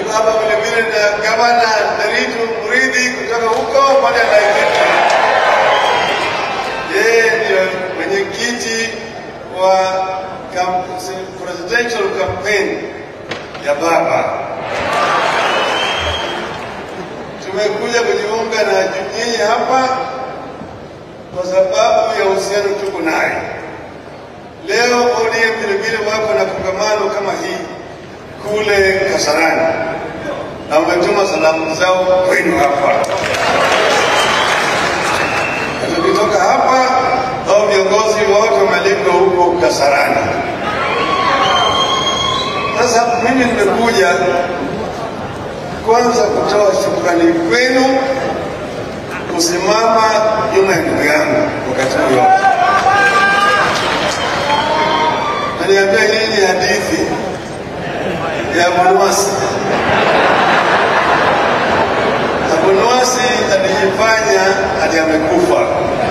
tuko hapa vile vile na gavana Nderitu Mridhi kutoka huko pande ya Laikipia. Yeye ndio mwenyekiti wa kam- presidential campaign ya baba. Tumekuja kujiunga na nyinyi hapa kwa sababu ya uhusiano tuko naye. Leo ODM vile vile wako na kongamano kama hii kule Kasarani na wametuma salamu zao kwenu hapa. Na tukitoka hapa, hao viongozi wote wamealikwa huko Kasarani. Sasa mimi nimekuja kwanza kutoa shukrani kwenu kusimama nyuma ya ndugu yangu wakati huu yote. Naniambia hii ni hadithi ya Bonwasi. Na Bonwasi alijifanya ati amekufa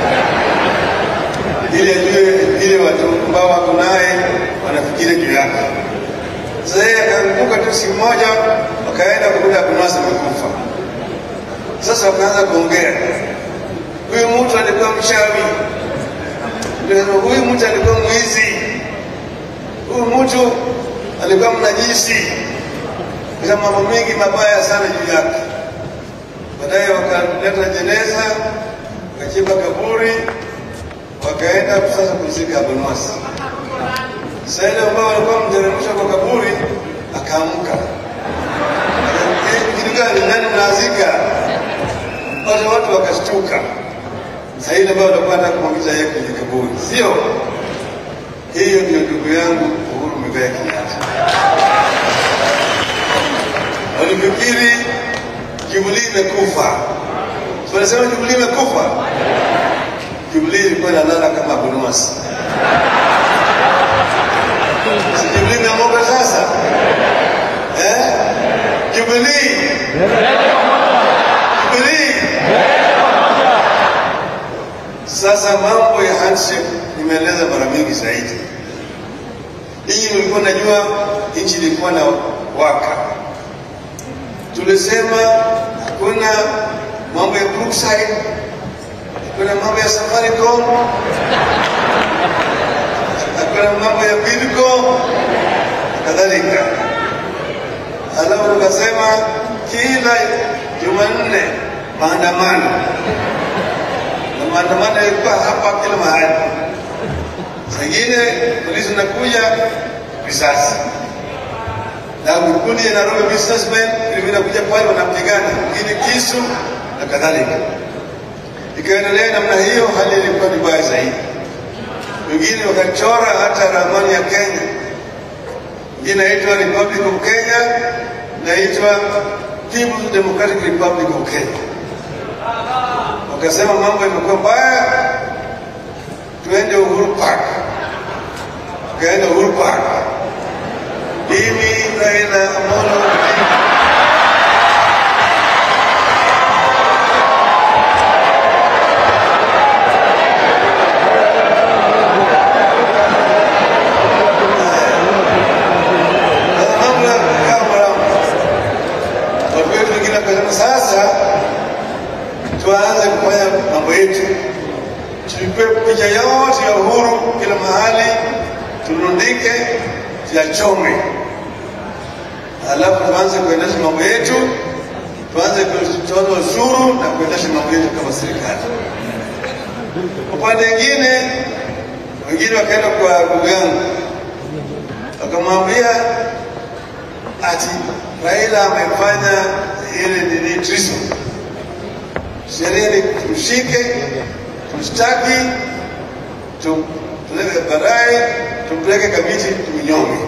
ili ajue vile watu ambao wako naye wanafikiri juu yake. Sasa yeye akaanguka tu siku moja, wakaenda kukuta Bonwasi amekufa. Sasa wakaanza kuongea, huyu mtu alikuwa mchawi, ndio huyu mtu alikuwa mwizi, huyu mtu alikuwa mnajisi, kuna mambo mengi mabaya sana juu yake. Baadaye wakaleta jeneza, wakachimba kaburi, wakaenda sasa kuzika Bonwasi. Sasa ile ambao walikuwa mteremsha kwa kaburi, akaamka kitu gani? Nani mnazika? Wale watu wakashtuka. Sasa ile ambayo walikuwa wanataka kumwingiza yeye kwenye kaburi, sio hiyo? Ndio ndugu yangu Uhuru Muigai Kenyatta. Walifikiri Jubilee imekufa, Si wanasema Jubilee imekufa. Jubilee ilikuwa inalala kama Bonwasi. Si Jubilee imeamuka sasa eh? Jubilee Jubilee. Sasa mambo ya handshake nimeeleza mara mingi zaidi. Ninyi mlikuwa najua nchi ilikuwa na waka, tulisema hakuna mambo ya Brookside, hakuna mambo ya Safaricom, hakuna mambo ya Bidco na kadhalika. Alafu tukasema kila Jumanne maandamano, na maandamano yalikuwa hapa kila mahali. Sengine polisi nakuja risasi na vikundi ya Nairobi businessmen vinakuja pale wanapigana, wengine kisu na kadhalika. Ikaendelea namna hiyo, hali ilikuwa ni mbaya zaidi. Wengine wakachora hata ramani ya Kenya, ingine inaitwa Republic of Kenya, inaitwa People's Democratic Republic of Kenya. Wakasema mambo yamekuwa mbaya, tuende Uhuru Park. Tukaenda Uhuru Park, mimi Raila Amolo Odinga mambo yakakaa mrama. Watu wetu wengine wakasema sasa tuanze kufanya mambo yetu, tuchukue picha yote ya Uhuru kila mahali, turundike, tuyachome, alafu tuanze kuendesha mambo yetu, tuanze kutoza ushuru na kuendesha mambo yetu kama serikali. Upande mwingine, wengine wakaenda kwa ndugu yangu wakamwambia ati Raila amefanya ile nini treason. Sheria ni tumshike, tumshtaki, tumpeleke baadaye, tumpeleke Kamiti tumnyonge.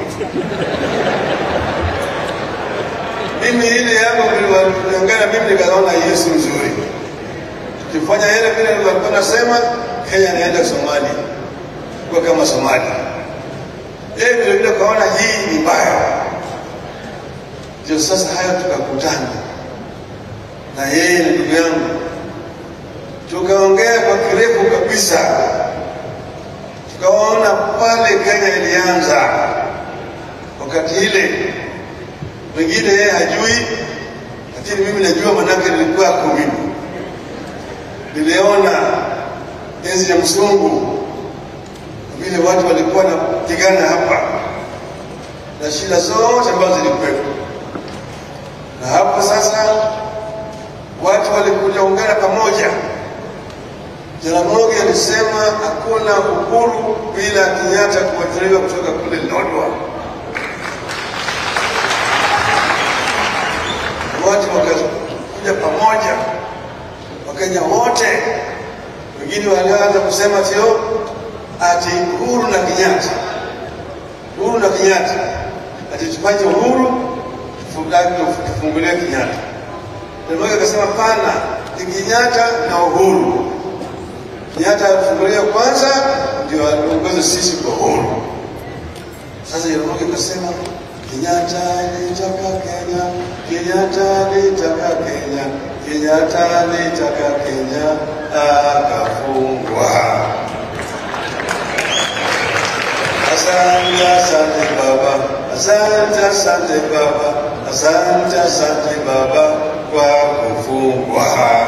Mimi ile yangu niliangana, mimi nikaona hiyo si nzuri. Tukifanya ile vile nilikuwa nasema, Kenya inaenda Somalia kwa kama Somalia. Yeye vile vile kaona hii ni mbaya, ndio sasa hayo tukakutana na yeye na ndugu yangu, tukaongea kwa kirefu kabisa, tukaona pale Kenya ilianza wakati ile Wengine yeye hajui, lakini mimi najua, manake nilikuwako mimi. Niliona enzi ya mzungu vile watu walikuwa wanapigana hapa na shida zote ambazo zilikuwepo, na hapo sasa watu walikuja ungana pamoja. Jaramogi alisema hakuna uhuru bila Kenyatta kuachiliwa kutoka kule Lodwar. Watu wakakuja pamoja, Wakenya wote, wengine walianza kusema tio ati uhuru na Kenyatta, uhuru na Kenyatta, ati tufanye uhuru tufungulie Kenyatta. Jaramogi akasema pana, ni Kenyatta na uhuru Kenyatta alifungulia kwanza, ndio aliongoza sisi kwa uhuru. Sasa Jaramogi akasema Kenyatta alitaka Kenya, Kenyatta alitaka Kenya, Kenyatta alitaka Kenya, akafungwa. Asante, asante baba, asante, asante baba, asante, asante baba kwa kufungwa.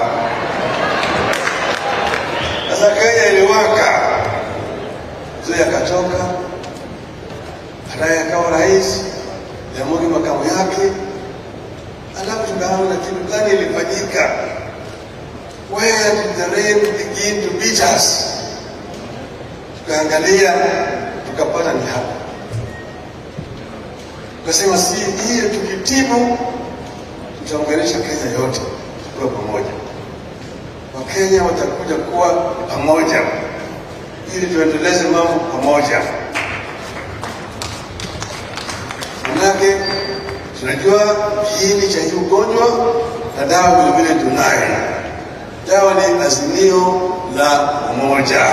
Sasa Kenya iliwaka, mzee akatoka, baadaye akawa rais, Jaramogi makamu yake, alafu tukaona kitu gani ilifanyika. Where did the rain begin to beat us? Tukaangalia tukapata ni hapa, tukasema si hiyo, tukitibu tutaunganisha Kenya yote tukiwa pamoja. Wakenya watakuja kuwa pamoja ili tuendeleze mambo pamoja. Manake tunajua kiini cha hii ugonjwa na dawa vilevile tunayo. Dawa ni azimio la umoja.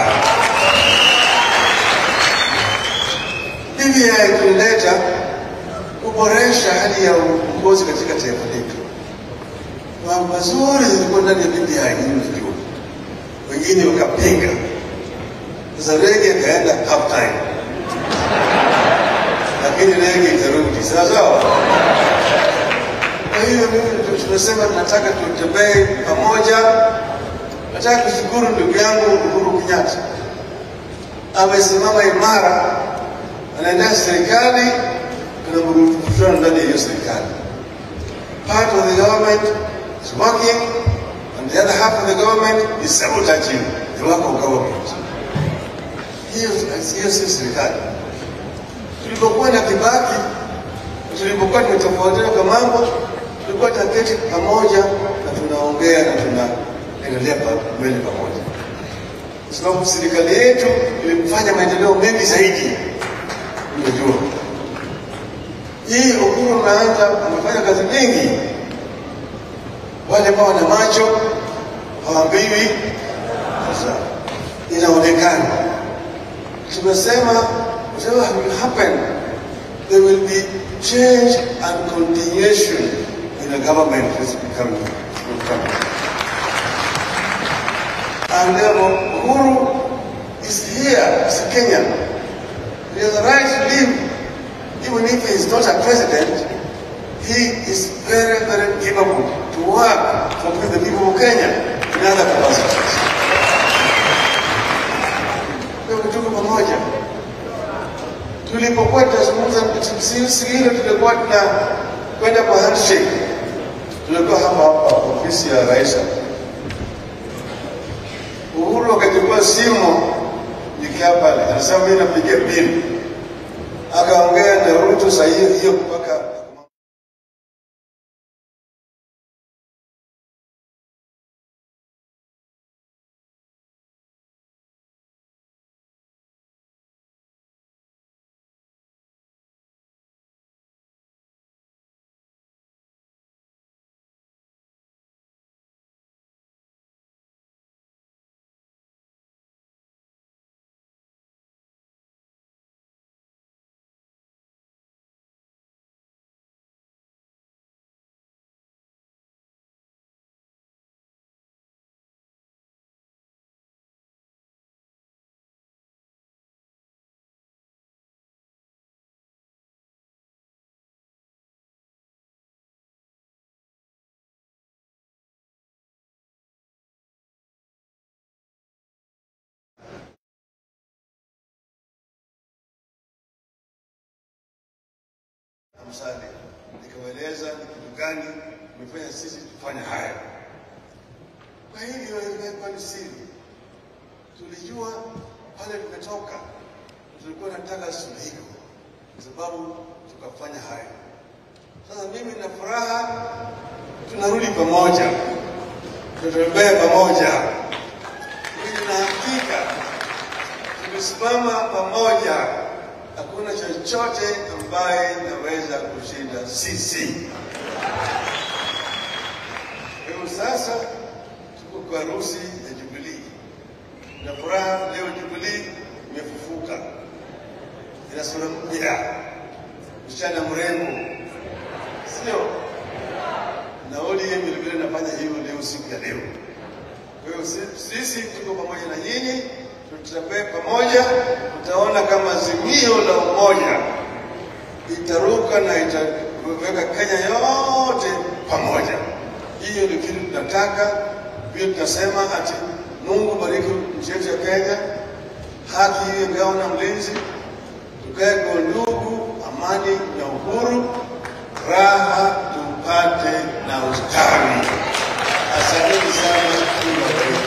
BBI tulileta kuboresha hali ya uongozi katika taifa letu mambo mazuri zilikuwa ndani ya BBI, nyinyi mnajua, wengine wakapinga. Sasa rege ikaenda half time, lakini rege itarudi sawa sawa. Kwa hiyo mimi tunasema tunataka tutembee pamoja. Nataka kushukuru ndugu yangu Uhuru Kenyatta, amesimama imara, anaendesha serikali, kuna mvutano ndani ya hiyo serikali. Part of the government is working and the other half of the government is sabotaging the work of government. Hiyo hiyo si serikali. Tulipokuwa na Kibaki, tulipokuwa tumetofautiana kwa mambo, tulikuwa tunaketi pamoja na tunaongea na tunaendelea mbele pamoja, kwa sababu serikali yetu ilimfanya maendeleo mengi zaidi. Unajua hii Uhuru ameanza amefanya kazi nyingi wale ambao wana macho hawaambiwi. Sasa inaonekana, tumesema whatever will happen there will be change and continuation in the government that's becoming will come. And therefore Uhuru is here as a Kenyan. He has the right to live even if he is not a president he is very, very capable to work for the people of Kenya in other capacities. Kwa hiyo tuko pamoja. Tulipokuwa tunazungumza siku ile, tulikuwa tuna kwenda kwa handshake, tulikuwa hapa hapa ofisi ya rais. Uhuru akachukua simu nikiwa pale, anasema mimi napigia bili, akaongea na Ruto saa hiyo hiyo mpaka Musalia, nikawaeleza ni kitu gani imefanya sisi tufanye haya. Kwa hivyo imekuwa ni siri, tulijua pale tumetoka, tulikuwa nataka suluhisho, kwa sababu tukafanya haya. Sasa mimi na furaha, tunarudi pamoja, tutembea pamoja, mimi na hakika tukisimama pamoja, hakuna chochote ambaye naweza kushinda sisi. Kwa hivyo sasa tuko kwa harusi ya Jubilii na furaha leo, Jubilii imefufuka, ina sura mpya, msichana mrembo, sio? Na ODM vilevile nafanya hivyo leo, siku ya leo. Kwa hiyo si- sisi tuko pamoja na nyinyi, tutembee pamoja, tutaona kama azimio la umoja itaruka na itaweka Kenya yote pamoja. Hiyo ndio kitu tunataka. Vile tunasema ati Mungu bariki nchi yetu ya Kenya, haki iwe ngao na mlinzi, tukae kwa ndugu, amani na uhuru, raha tupate na ustawi. Asanteni sana. Mungu awabariki.